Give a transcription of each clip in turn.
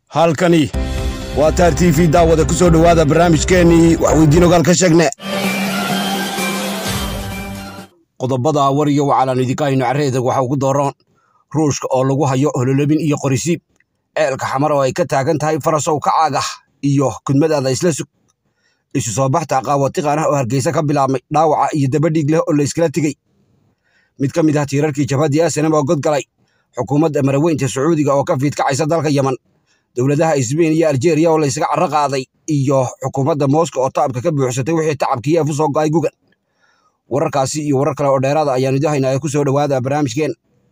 halkani waa taar t v daawada ku soo dhowaada barnaamijkeennii waxweydiin ogaal ka sheegne qodobada war iyo wacalaan idinka hayno carreeda waxa ugu dooroon ruushka oo lagu hayo hololobin iyo qorisiib ceelka xamar oo ay ka taagan tahay farasow ka caagah iyo kudmadaada isla sug isu soo baxta qaawatiqaan ah oo hargeysa ka bilaabmay dhaawaca iyo dabadhiig leh oo layskala tegey mid ka mid ah tiirarkii jabhaddii asanam oo godgalay xukuumadda maraweynta sacuudiga oo ka fiidkacaysa dalka yeman dowladaha isbein iyo aljeeriya oo laysaga carro qaaday iyo xukuumadda mooska oo taabka ka buuxsatay wixii tacabkii eefu soo go'ay gugan wararkaasi iyo warar kale oo dheeraada ayaan idin haynaa ee ku soo dhowaada barnaamijkeen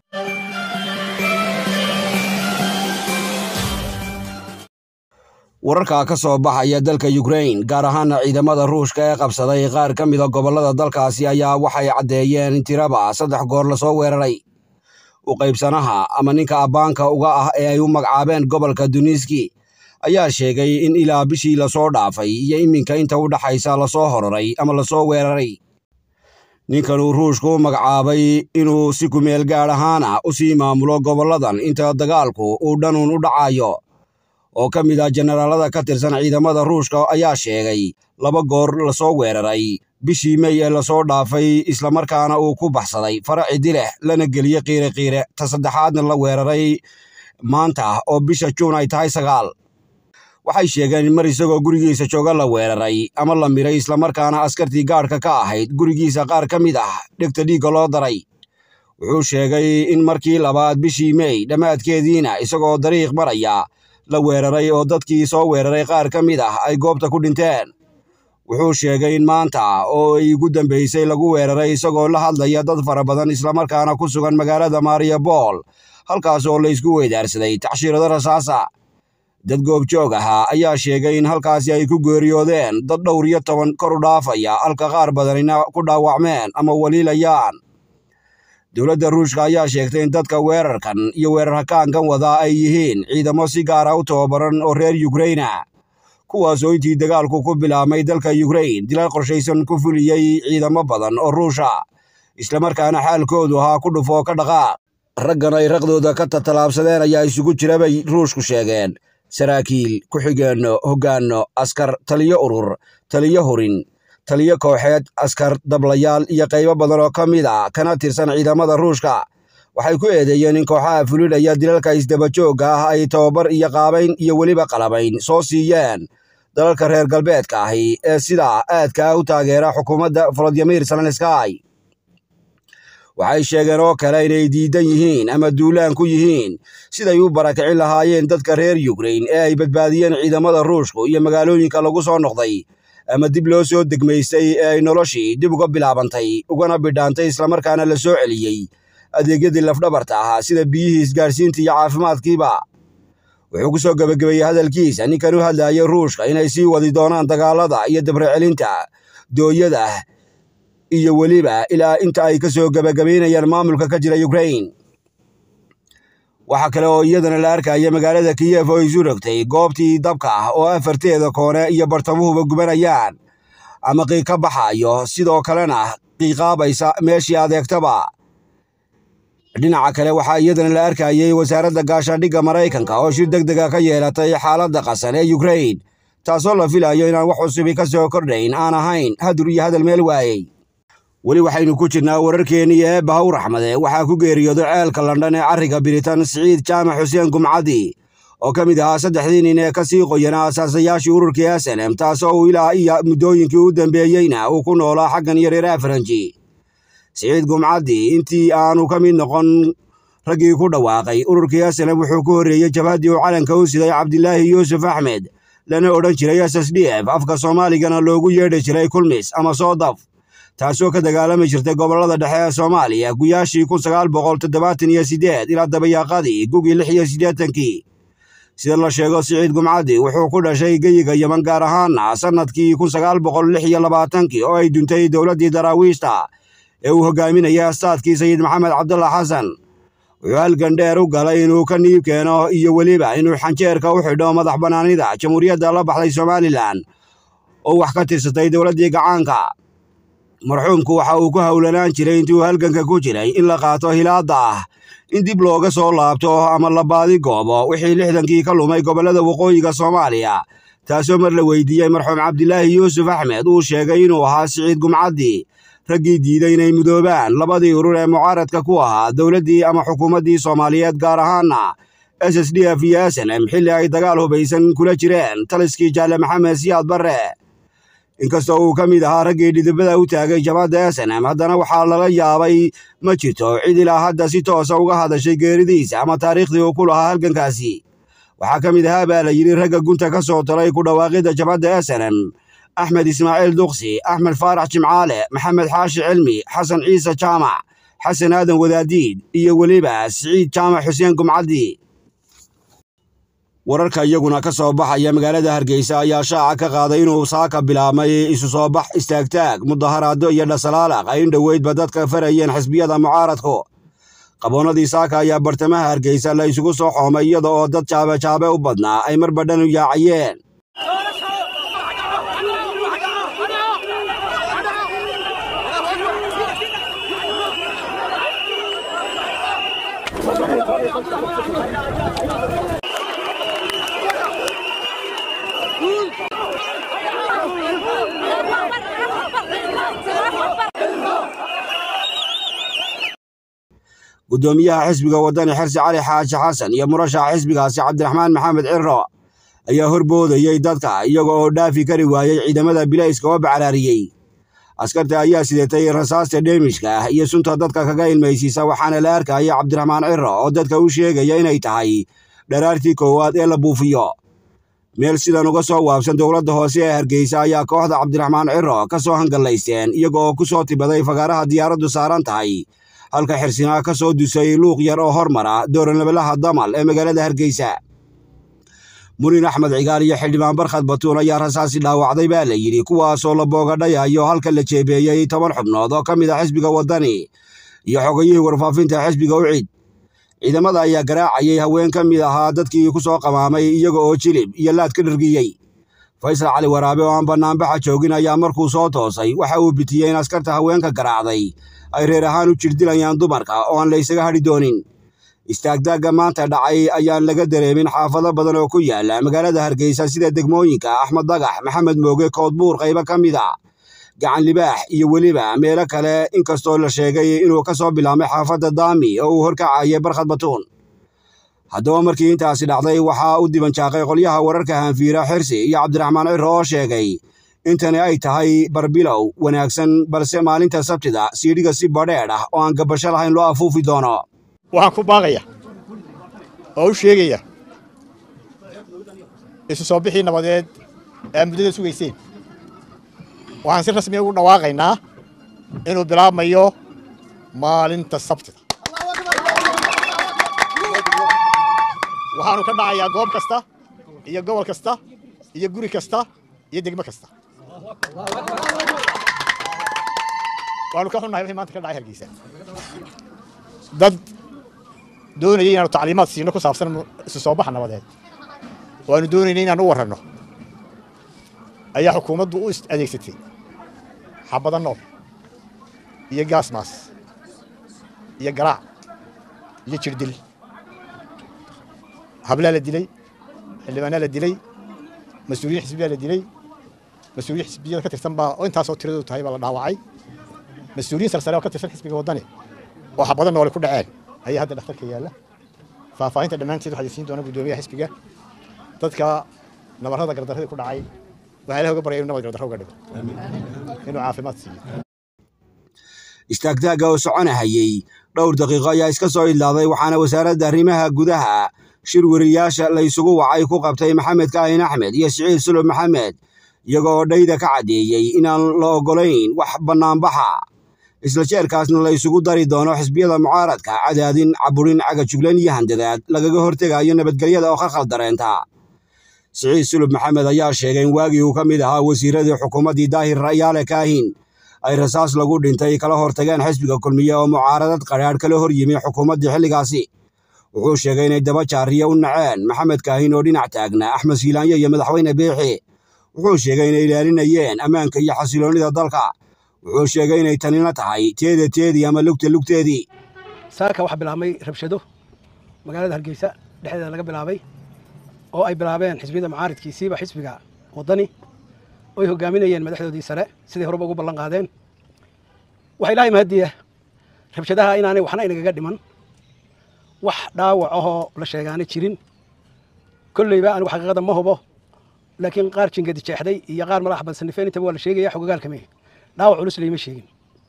wararka ka soo baxaya dalka yukrain gaar ahaana ciidamada ruushka ee qabsaday qaar ka mida gobollada dalkaasi ayaa waxay caddeeyeen in tiraba saddex goor lasoo weeraray u qaybsanaha ama ninka abbaanka uga ah ee ay u magacaabeen gobolka duniski ayaa sheegay in ilaa bishii lasoo dhaafay iyo iminka inta u dhaxaysa lasoo hororay ama lasoo weeraray ninkan uu ruushku u magacaabay inuu si kumeel gaadh ahaana u sii maamulo gobolladan inta dagaalku uu dhanuun u dhacayo oo ka mid ah jenaraalada ka tirsan ciidamada ruushka ayaa sheegay laba goor lasoo weeraray bishii mey ee lasoo dhaafay islamarkaana uu ku baxsaday faraci dileh lana geliyey qiire qiire ta saddexaadna la weeraray maanta oo bisha juun ay tahay sagaal waxay sheegeen in mar isagoo gurigiisa jooga la weeraray ama la miray islamarkaana askartii gaadhka ka ahayd gurigiisa qaar ka mid ah dhegta dhiigga loo daray wuxuu sheegay in markii labaad bishii mey dhammaadkeediina isagoo dariiq maraya la weeraray oo dadkii soo weeraray qaar ka mid ah ay goobta ku dhinteen wuxuu sheegay in maanta oo ay ugu dambaysay lagu weeraray isagoo la hadlaya dad fara badan islamarkaana ku sugan magaalada mariabol halkaas oo laysku weydaarsaday tacshiirado rasaasa dad goobjoog ahaa ayaa sheegay in halkaasi ay ku geeriyoodeen dad dhowr iyo toban kor u dhaafaya halka qaar badanina ku dhaawacmeen ama waliilayaan dowladda ruushka ayaa sheegtay in dadka weerarkan iyo weerarhakaankan wadaa ay yihiin ciidamo si gaara u tababaran oo reer yukraina kuwaasoo intii dagaalku ku bilaabmay dalka yukrain dilal qorshaysan ku fuliyey ciidamo badan oo ruusha islamarkaana xaalkoodu ahaa ku dhufoo ka dhaqaaq raggan ay raqdooda ka tatalaabsadeen ayaa isugu jira bay ruushku sheegeen saraakiil ku-xigeenno hoggaanno askar taliyo urur taliyo hurin taliyo kooxeed askar dablayaal iyo qaybo badan oo ka mid a kana tirsan ciidamada ruushka waxay ku eedeeyeen in kooxaha fulidhaya dilalka isdabajoogga ah ay tababar iyo qaabayn iyo weliba qalabayn soo siiyeen dalalka reer galbeedka ahi ee sidaa aadka ah u taageera xukuumadda volodimir zelenskay waxay sheegeen oo kale inay diidan yihiin ama duulaan ku yihiin siday u barakicin lahaayeen dadka reer yukrain ee ay badbaadiyeen ciidamada ruushku iyo magaalooyinka lagu soo noqday ama dib loo soo degmaystay ee ay noloshii dib uga bilaabantay ugana bidhaantay islamarkaana la soo celiyey adeegyadii lafdhabarta ahaa sida biyihii isgaarsiinta iyo caafimaadkiiba wuxuu ku soo gebagabeeyey hadalkiisa ninkan u hadlayay ruushka inay sii wadi doonaan dagaalada iyo dabracelinta dooyada iyo weliba ilaa inta ay ka soo gebagabaynayaan maamulka ka jira yukrain waxaa kale oo iyadana la arkaya magaalada kiyef oo isu rogtay goobtii dabka ah oo afarteeda koone iyo bartamuhuba gubanayaan ama qiiq ka baxayo sidoo kalena qiiqaabaysa meeshii adeegtaba dhinaca kale waxaa iyadana la arkayay wasaaradda gaashaandhigga maraykanka oo shir deg dega ka yeelatay xaaladda qasan ee yukrain taasoo la filayo inaan wax cusubi ka soo kordhayn aan ahayn hadur iyo hadal meel waayey weli waxaynu ku jirnaa wararkeennii ee bahaw raxmade waxaa ku geeriyooday ceelka london ee carriga biritan siciid jaamac xuseen gumcaddi oo ka mid ahaa saddexdii nin ee ka sii qoyanaa asaasayaashii ururkii asalem taasoo uu ilaa iyo muddooyinkii u dambeeyeyna uu ku noolaa xaggan iyo reer afaranji siciid gumcaddi intii aanu ka mid noqon raggii ku dhawaaqay ururkii asalem wuxuu ku horreeyey jabhaddii uu calanka u siday cabdilaahi yuusuf axmed lana odhan jiray s s d f afka soomaaligana loogu yeedhi jiray kulmis ama soodaf taasoo ka dagaalami jirtay gobollada dhexe ee soomaaliya guyaashii kun sagaal boqol toddobaatan iyo siddeed ilaa dabayaaqadii gugii lix iyo siddeetankii sida la sheego siciid gumcaddi wuxuu ku dhashay geyiga yeman gaar ahaana sannadkii kun sagaal boqol lix iyo labaatankii oo ay duntay dowladdii daraawiishta ee uu hogaaminaya astaadkii sayid maxamed cabdullah xasan wuxuu halgan dheer u galay inuu ka niib keeno iyo weliba inuu xanjeerka u xidho madax bannaanida jamhuuriyadda la baxday somalilan oo wax ka tirsatay dowladdii gacaanka marxuumku waxa uu ku howlanaan jiray intuu halganka ku jiray in la qaato hilaadda ah in dib looga soo laabto ama la baadi goobo wixii lixdankii ka lumay gobollada waqooyiga soomaaliya taasoo mar la weydiiyey marxuum cabdilaahi yuusuf axmed uu sheegay inuu ahaa siciid gumcaddi raggii diiday inay mudoobaan labadii urur ee mucaaradka ku ahaa dowladdii ama xukuumaddii soomaaliyeed gaar ahaana s s d f iyo s n m xilli ay dagaal hubaysan kula jireen taliskii jaalle maxamed siyaad barre inkastoo uu ka mid ahaa raggii dhidibada u taagay jabadda s n m haddana waxaa lala yaabay ma jirto cid ilaa hadda si toosa uga hadashay geeridiisa ama taariikhdii uu ku lahaa halgankaasi waxaa ka mid ahaa baa la yidhi ragga gunta ka soo talay ku dhawaaqidda jabadda s n m axmed ismaaciil duqsi axmed faarax jimcaale maxamed xaashi cilmi xasan ciise jaamac xasan aadan wadaadiid iyo weliba siciid jaamac xuseen gumcaddi wararka iyaguna ka soo baxaya magaalada hargeysa ayaa shaaca ka qaaday inuu saaka bilaabmay isu soo bax istaagtaag mudaharaado iyo dhasalaalaaq ay in dhoweydba dadka farayeen xisbiyada mucaaradku qaboonnadii saaka ayaa bartamaha hargeysa la isugu soo xoomay iyada oo dad jaabejaabe u badnaa ay mar badhan u yaacayeen guddoomiyaha xisbiga waddani xirsi cali xaaji xasan iyo murashaxa xisbigaasi cabdiraxmaan maxamed ciro ayaa horboodayey dadka iyaga oo dhaafi kari waayey ciidamada bilayska oo bacraariyey askarta ayaa sidatay rasaasta dheemishka ah iyo sunta dadka kaga ilmaysiisa waxaana la arkaya cabdiraxmaan ciro oo dadka u sheegaya inay tahay dharaartii koowaad ee la buufiyo meel sidan uga soo waabsan dowladda hoose ee hargeysa ayaa kooxda cabdiraxmaan ciro ka soo hangallaysteen iyaga oo ku soo tibaday fagaaraha diyaaraddu saaran tahay halka xirsinaa ka soo dusay luuq yar oo hormara dooranabalaha damal ee magaalada hargeysa murin axmed cigaal iyo xildhibaan barkhad batuun ayaa rasaasi dhaawacday baa la yidhi kuwaasoo la boogadhayayo halka la jeebeeyey toban xubnood oo ka mid ah xisbiga waddani iyo xogayihii warfaafinta xisbiga u cid ciidamada ayaa garaacayay haween ka mid ahaa dadkii ku soo qamaamay iyaga oo jilib iyo laad ka dhargiyey faysal cali waraabe oo aan bannaanbaxa joogin ayaa markuu soo toosay waxa uu bitiyey in askarta haweenka garaacday ay reer ahaan u jirdilayaan dumarka oo aan la ysaga hadhi doonin istaagdaagga maanta dhacay ayaan laga dareemin xaafado badan oo ku yaala magaalada hargeysa sida degmooyinka axmed dagax maxamed mooge koodbuur qaybo ka mid a gacan libaax iyo weliba meelo kale inkastoo la sheegay inuu ka soo bilaabmay xaafadda daami oo uu horkacayay barkhad batuun haddaba markii intaasi dhacday waxaa u dibanjaaqay qolyaha wararka hanfiira xirsi iyo cabdiraxmaan ciro oo sheegay intani ay tahay barbilow wanaagsan balse maalinta sabtida siidhiga si badheedh ah oo aan gabasho lahayn loo afuufi doono waxaan ku baaqaya oo u sheegaya isu soo bixii nabadeed ee muddada sugayseen waxaan si rasmiya ugu dhawaaqaynaa inuu bilaabmayo maalinta sabtida waxaanu ka dhacayaa goob kasta iyo gobol kasta iyo guri kasta iyo degmo kasta waanu ka xunnahay wixii maanta ka dhacay hargeysa dad doonayay inaanu tacliimaad siino ku saabsan isu soo baxa nabadeed waanu doonaynay inaan u warranno ayaa xukuumaddu u adeegsatay xabada nool iyo gaasmaas iyo garaac iyo jirdil hablaa la dilay xildhibaanaa la dilay mas-uuliyiin xisbiyaa la dilay mas-uuliyiin xisbiyada ka tirsan baa oo intaasoo tiradoodu tahay baa la dhaawacay mas-uuliyiin sarsare oo ka tirsan xisbiga waddani oo xabado noole ku dhaceen ayaa hadda dhakhtarka yaalla faahfaahinta dhammaanteed waxaa siin doona guddoomiyaha xisbiga dadka nabarrada gardarradii ku dhacay waxaa ilaha uga baryay inu nabad gardarro uga dhigo inuu caafimaad siiyo istaagtaagga oo soconahayey dhowr daqiiqo ayaa iska soo idlaaday waxaana wasaaradda arrimaha gudaha shir weriyaasha la ysugu wacay ku qabtay maxamed kaahin axmed iyo siciid sulub maxamed iyagoo dhayda ka caddeeyey inaan la oggolayn wax bannaanbaxa isla jeerkaasna la ysugu dari doono xisbiyada mucaaradka cadaadin caburin cagajuglan iyo handadaad lagaga hortegayo nabadgelyada oo khalkhal dareenta siciid sulub maxamed ayaa sheegay in waagii uu ka mid ahaa wasiiradii xukuumaddii daahir rayaale kaahin ay rasaas lagu dhintay kala hortageen xisbiga kulmiye oo mucaaradad qadhaadh kala hor yimi xukuumaddii xilligaasi wuxuu sheegay inay daba jaariya u naceen maxamed kaahin oo dhinac taagna axmed siilaanyo iyo madaxweyne biixi wuxuu sheegay inay ilaalinayeen ammaanka iyo xasiloonnida dalka wuxuu sheegay inay tanina tahay teeda teedii ama lugta lugteedii saaka waxaa bilaabmay rabshado magaalada hargeysa dhexdeeda laga bilaabay oo ay bilaabeen xisbiyada mucaaridkiisiiba xisbiga waddani oy hogaaminayeen madaxdoodii sare siday horeba ugu ballan qaadeen waxaa ilaahay mahadiya rabshadaha inaanay waxna inagaga dhiman wax dhaawac ahoo la sheegaana jirin kolleyba anigu xaqiiqada ma hubo laakiin qaar jingadi jeexday iyo qaar madax badsanifeen intaba waa la sheegaya xogogaalkame dhaawac culus layma sheegin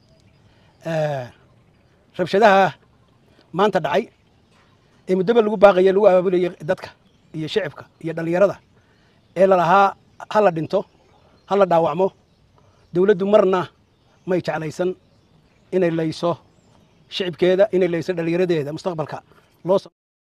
rabshadaha maanta dhacay ee muddaba lagu baaqaya lagu abaabulayay dadka iyo shicibka iyo dhallinyarada ee lalahaa ha la dhinto ha la dhaawacmo dowladdu marna may jeclaysan inay layso shicibkeeda inay layso dhallinyaradeeda mustaqbalka loo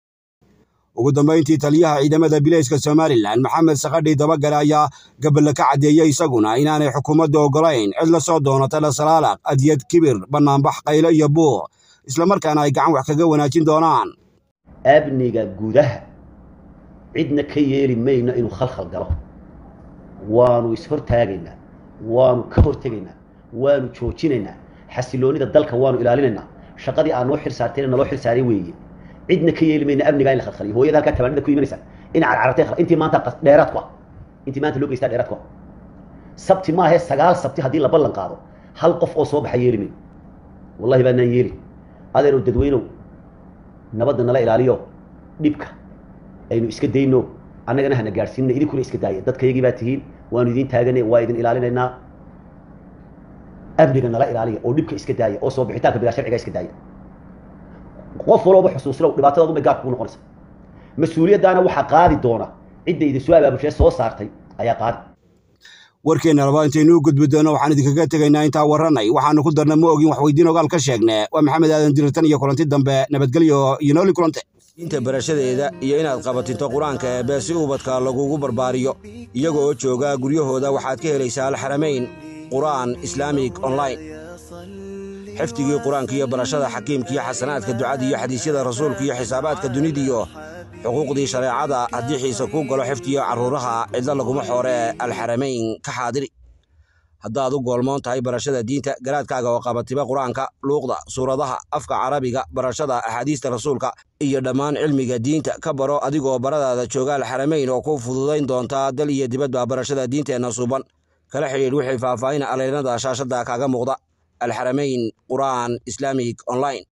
ugu dambayntii taliyaha ciidamada bilayska somalilan maxamed sakadhi dabagale ayaa gaballa ka caddeeyey isaguna inaanay xukuumadda oggolayn cid la soo doonata lasalaalaaq adyad kibir bannaanbax qaylo iyo buuq islamarkaana ay gacan wax kaga wanaajin doonaan amniga gudaha cidna ka yeeli mayno inuu khalkhal galo waanu ishortaagaynaa waanu ka hortegaynaa waanu joojinaynaa xasiloonnida dalka waanu ilaalinaynaa shaqadii aan noo xil saartayna naloo xil saaray weeye cidna ka yeeli mayna amnigaa in la khalkhaliyo hooyada halkaa tabaanida ku imanaysa in carcartay intii maanta dheeraad ku ah intii maanta loo geystaa dheeraad ku ah sabti maahe sagaal sabti haddii la ballan qaado hal qof oo soo baxa yeeli mayno wallahi baanaan yeeli adeerow dadweynow nabadda nala ilaaliyo dhibka aynu iska dayno annagana hana gaadhsiinna idinkuna iska daaya dadkaygii baa tihiin waanu idiin taaganay waa idin ilaalinaynaa amniga nala ilaaliya oo dhibka iska daaya oo soo bixitaanka bigaa sharciga iska daaya qof walooba xusuuslow dhibaatadaadu bay gaarka kugu noqonaysa mas-uuliyaddaana waxaa qaadi doona cidda idin soo abaabulshee soo saartay ayaa qaadi warkeenna laba intaynu u gudbi doonno waxaan idinkaga tegaynaa intaa warranay waxaanu ku darna ma ogin wax weydiin ogaal ka sheegne waa maxamed aadan dirirtan iyo kulanti dambe nabadgelyo iyo nooli kulante diinta barashadeeda iyo inaad qabatinto qur-aanka eebbe si ubadka lagugu barbaariyo iyaga oo jooga guryahooda waxaad ka helaysaa alxaramayn qur'aan islaamig online xifdigii qur-aanka iyo barashada xakiimka iyo xasanaadka ducada iyo xadiisyada rasuulka iyo xisaabaadka dunidiyo xuquuqdii shareecada haddii xiise kuu galo xifdiyo carruuraha cidlo laguma xoore alxaramayn ka xaadiri haddaad u goolmoon tahay barashada diinta garaadkaaga oo qabatiba qur-aanka luuqda suuradaha afka carabiga barashada axaadiista rasuulka iyo dhammaan cilmiga diinta ka baro adigoo baradaada jooga alxaramayn oo ku fududayn doontaa dal iyo dibadba barashada diinteenna suuban kala xidhiidh wixii faahfaahin aleynada shaashadda kaaga muuqda alxaramayn qur'aan islaamig online